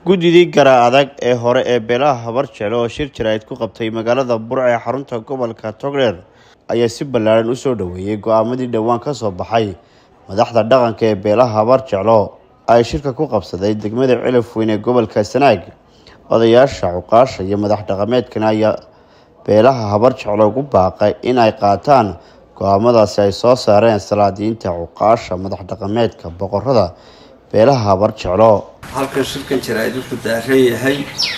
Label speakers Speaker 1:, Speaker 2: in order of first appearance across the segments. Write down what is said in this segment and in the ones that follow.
Speaker 1: guddidii gara adag ee hore ee beelaha habar jeclo oo shir jaraa'id ku qabtay magaalada burca ee xarunta gobolka togdheer ayaa si ballaaran u soo dhoweeyey go-aamadii dhowaan ka soo baxay madaxda dhaqanka ee beelaha habar jeclo ay shirka ku qabsaday degmada cilaf weyn ee gobolka sanaag odayaasha cuqaasha iyo madax dhaqameedkana ayaa beelaha habar jeclo ugu baaqay in ay qaataan go-aamadaasi ay soo saareen salaadiinta cuqaasha madax dhaqameedka boqorada beelaha habar jeclo
Speaker 2: halkan shirkan jaraa-id wuxuu daaran yahay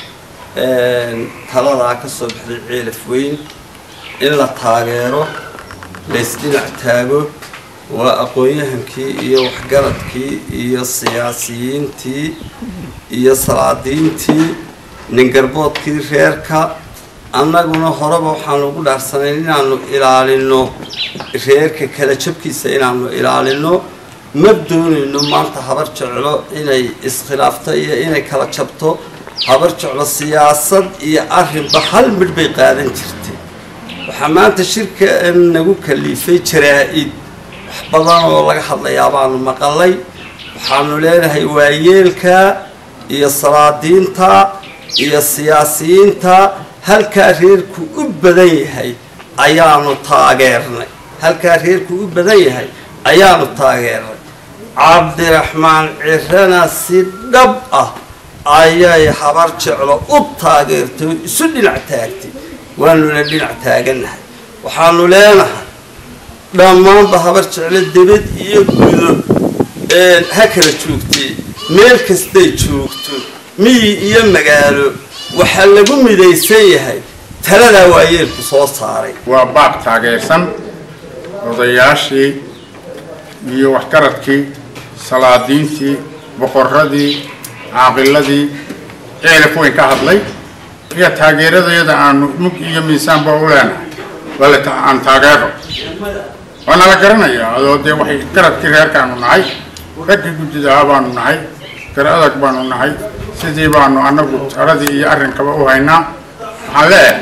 Speaker 2: taladaa ka soo baxday ceelaf weyn in la taageero laysdhinac taago waa aqoon-yahankii iyo waxgaradkii iyo siyaasiyiintii iyo salaadiintii ningarboodkii reerka annaguna horeba waxaanu ugu dhaarsanay inaanu ilaalino reerka kala jabkiisa inaanu ilaalino ma doonayno maanta habar jeclo inay iskhilaafto iyo inay kala jabto habar jeclo siyaasad iyo arrinba hal midh bay qaadan jirtay waxaa maanta shirka nagu kaliifay jaraa-id wax badan oo laga hadlayaa baanu maqalay waxaanu leenahay waayeelka iyo salaadiinta iyo siyaasiyiinta halkaa reerku u badan yahay ayaanu taageernay halkaa reerku u badan yahay ayaanu taageernay cabdiraxmaan cirana si dhab ah ayay habar jeclo u taageertay oo isu dhinac taagtay waanuna dhinac taagannahay waxaanu leenahay dhammaanba habar jeclo debad iyo gudo ha kala joogtay meel kastay joogto miyi iyo magaalo waxaa lagu midaysan yahay taladaa waayeelku soo saaray
Speaker 3: waa baaq taageersan odayaashii iyo waxgaradkii salaadiintii boqoradii caaqiladii ceelaf weyn ka hadlay iyo taageeradayada aanu mug iyo miisaanba u leenahay wala aan taageero waa nala garanayaa adoo dee waxay garadkii reerkaanu nahay raggii guddidaha baanu nahay gar adag baanu nahay sidii baanu annagu taradii iyo arrinkaba u haynaa waxaan leeyahay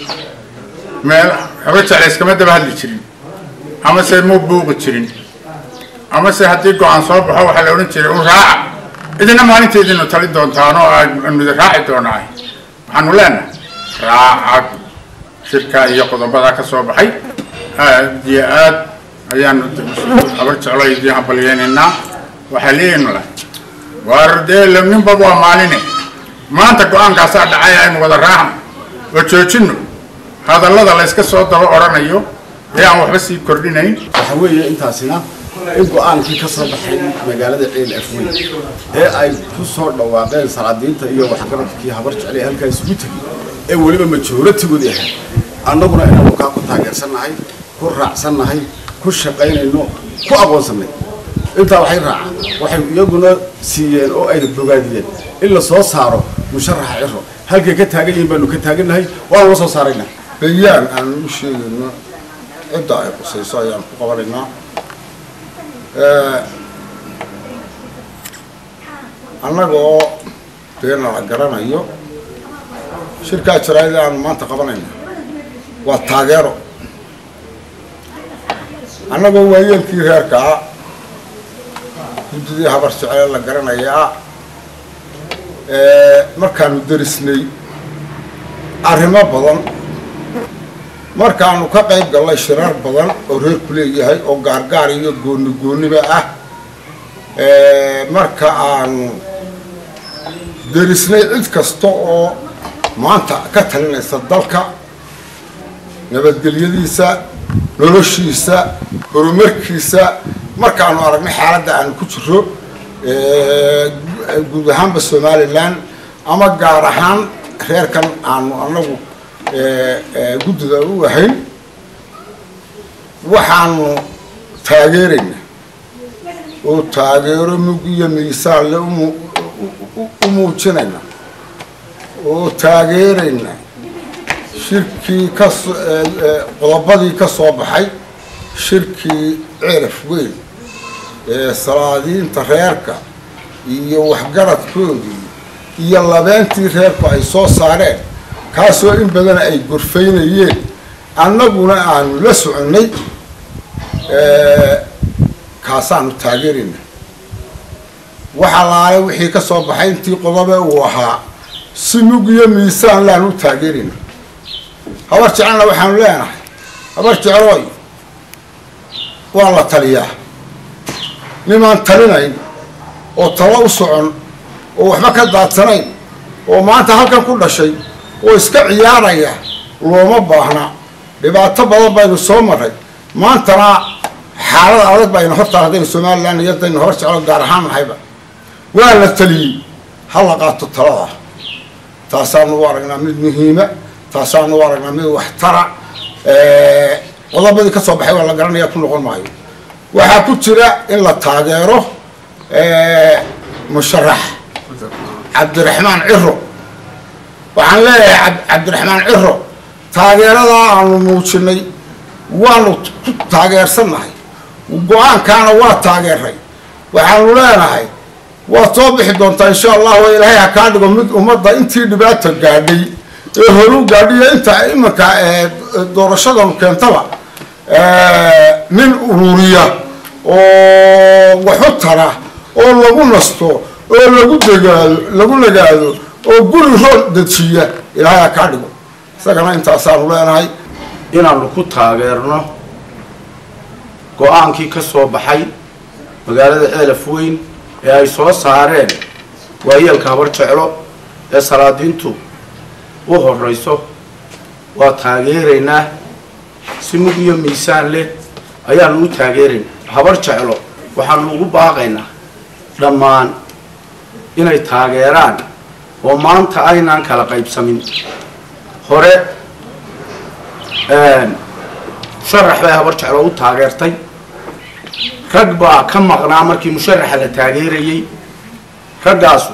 Speaker 3: meel haba jecla iskama daba hadli jirin ama se mu buuqi jirin ama se haddii go-aan soo baxo waxaa la odhan jiray un raaca idina maalinteediinu tali doontaan oo aanudi raaci doonaa waxaanu leenahay raaca shirkaa iyo qodobada ka soo baxay aad iyo aad ayaanu habar jeclo idiin hambalyeynaynaa waxaa leeyaynu lahay waar dee ninba waa maaline maanta go-aankaasaa dhacay aynu wada raacno oo joojino hadallada layska soo daba odhanayo ee aan waxba sii kordhinayn
Speaker 4: waxa weeye intaasina in go-aankii ka soo baxay magaalada ceel afweyn ee ay ku soo dhawaaqeen salaadiinta iyo waxgaradkii habar jecel ee halkaa isugu tegay ee weliba majooratigooda ahay annaguna inaanu kaa ku taageersannahay ku raacsannahay ku shaqaynayno ku aqoonsannay intaa waxay raacaan waxay iyaguna siiyeen oo ayna bogaadiyeen in la soo saaro musharaxa ciro halkay ka taagan yihiin baanu ka taagannahay waanu la soo saaraynaa
Speaker 5: bayaan aanu u sheegayno cidda ay qusayso ayaan ku qabanaynaa annaga oo deena la garanayo shirkaa jaraa-id aanu maanta qabanayna waa taageero annagoo waayeelkii reerkaa guddidii habar jecele la garanayaa markaanu darisnay arrimo badan markaanu ka qayb gallay shirar badan oo reerku leeyahay oo gaargaar iyo gooni gooniba ah marka aanu derisnay cid kasta oo maanta ka talinaysa dalka nabadgelyadiisa noloshiisa horumarkiisa markaanu aragnay xaaladda aanu ku jiro guud ahaanba somalilan ama gaar ahaan reerkan aanu anagu guddida u ahayn waxaanu taageeraynaa oo taageero mug iyo miisaanle u muujinayna oo taageeraynaa shirkii kas qodobadii ka soo baxay shirkii ceelaf weyn ee salaadiinta reerka iyo waxgaradkoodii iyo labeentii reerku ay soo saareen kaasoo in badan ay gorfaynayeen annaguna aanu la soconnay kaasaanu taageerayna waxa laale wixii ka soo baxay intii qodobe uu ahaa si mug iyo miisaan laan u taageerina habar jecelna waxaanu leenahay habar jeceloy waa la taliyaa nimaan talinayn oo talo u socon oo waxba ka daadsanayn oo maanta halkan ku dhashay oo iska ciyaaraya looma baahna dhibaato badan baynu soo maray maantana xaalada adag baynu hortaa haddaynu somalilan iyo haddaynu hor jeclo gaar ahaan nahayba waa la taliyey ha la qaato talada taasaanu u aragnaa mid muhiima taasaanu u aragnaa mid waxtara qodobadii ka soo baxay waa la garanaya ku noqon maayo waxaa ku jira in la taageero musharax cabdiraxmaan ciro waxaan leeyahay cabdiraxmaan ciro taageeradaa aanu muujinay waanu ku taageersannahay go-aankaana waa taageeray waxaanu leenahay waad soo bixi doontaa insha allah oo ilaahay ha kaa dhigo mid ummadda intii dhibaata gaadhay ee horu gaadhiyo inta iminka doorashadanu keentaba nin ururiya oo waxu tara oo lagu nasto oo lagu degaado lagu nagaado oo guri rool dejiya ilaahay ha kaa dhigo isagana intaasaanu leenahay
Speaker 6: inaanu ku taageerno go-aankii ka soo baxay magaalada eelaf weyn ee ay soo saareen waayeelka habar jeclo ee salaadiintu u horeyso waa taageeraynaa si mug iyo miisaan leh ayaanu u taageeraynaa habar jeclo waxaanu ugu baaqaynaa dhammaan inay taageeraan oo maanta aynaan kala qaybsamin hore musharax bay habar jeclo u taageertay rag baa ka maqnaa markii musharaxa la taageerayey raggaasu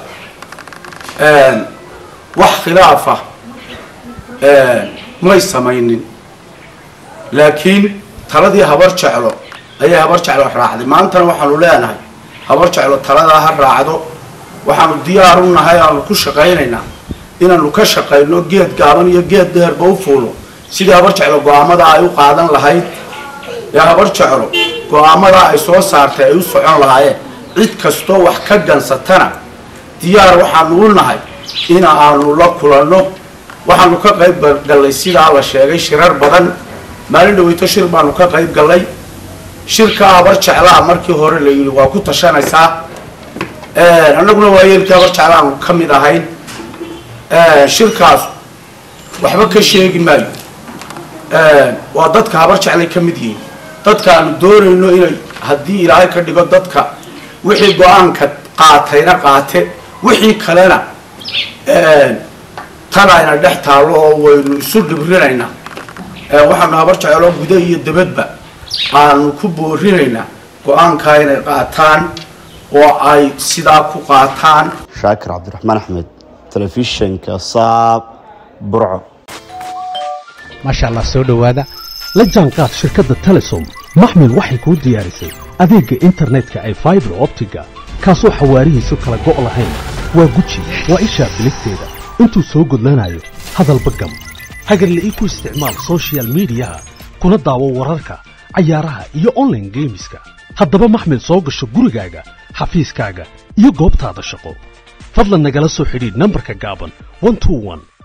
Speaker 6: wax khilaafa may samaynin laakiin taladii habar jeclo ayay habar jeclo raacday maantana waxaanu leenahay habar jeclo taladaa ha raacdo waxaanu diyaar u nahay aanu ku shaqaynaynaa inaanu ka shaqayno geed gaaban iyo geed dheerba u fuulo sidii habar jeclo go-aamada ay u qaadan lahayd ee habar jeclo go-aamadaa ay soo saartay ay u socon lahaayeen cid kastoo wax ka gansatana diyaar waxaanu u nahay in aanu la kulanno waxaanu ka qayb gallay sidaa la sheegay shirar badan maalin dhaweyto shir baanu ka qayb gallay shirka habar jeclaa markii hore la yidhi waa ku tashanaysaa annaguna waayeelkii habar jeclaanu ka mid ahayn shirkaas waxba ka sheegi maayo waa dadka habar jeclay ka mid yihiin dadka aanu doonayno inay haddii ilaahay ka dhigo dadka wixii go-aanka qaatayna qaate wixii kalena tanayna dhex taallo oo waynu isu dhibrinaynaa waxaanu habar jecloo guda iyo dabadba aanu ku boorinaynaa go-aankaa inay qaataan oo ay sidaa ku qaataan
Speaker 1: shaakir cabdiraxmaan axmed telefishinka saab burco
Speaker 7: maasha allah soo dhowaada la jaanqaad shirkadda telesom maxmil waxay kuu diyaarisay adeegga internetka ay faibar optiga kaasoo xawaarihiisu kala go' lahayn waa guji waa ishaa biligteeda intuu soo gudlanayo hadalba gam hagarla ii ku isticmaal sochial midiyaha kuna daawo wararka cayaaraha iyo onlaine geemiska haddaba maxmil soo gasho gurigaaga xafiiskaaga iyo goobtaada shaqo fadlan nagala soo xidhiidh nambarka gaaban